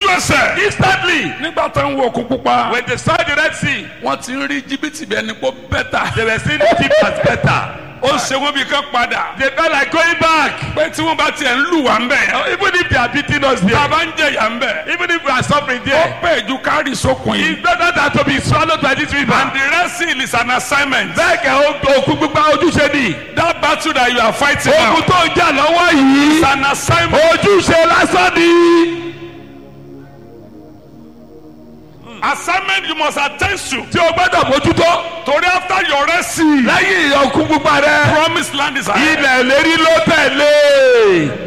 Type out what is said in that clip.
ẹsẹ̀. Instantly, nígbà tó ń wo òkun pupa. when they saw the Red Sea, wọ́n ti ń rí jìbìtì bí ẹni pé bẹ́tà. they were seeing Egypt as better. ó ṣe wọ́n bí kán padà. They felt like going back. pé tí wọ́n bá tiẹ̀ ń lù wá ń bẹ̀. Even if they are beating us tá a there, bá ń jẹ̀yà ń bẹ̀. even if we are suffering ó there, pè ju kárì sókun yìí. it's better than to be swallowed by this river. and the Red Sea is an assignment. Bẹ́ẹ̀ kẹ́ o- òkú gbígbá ojúṣe ni. that battle that you are fighting now. Ogun tó ń jà lọ́wọ́ is yìí. an assignment. Ojúṣe lásán ni. assignment you must attend to. Tí o gbọ́dọ̀ mójútó. torí after your Red Sea. Lẹ́yìn òkú gbígbá rẹ̀. promised land is ahead. Ilẹ̀ lérí ló tẹ̀lé.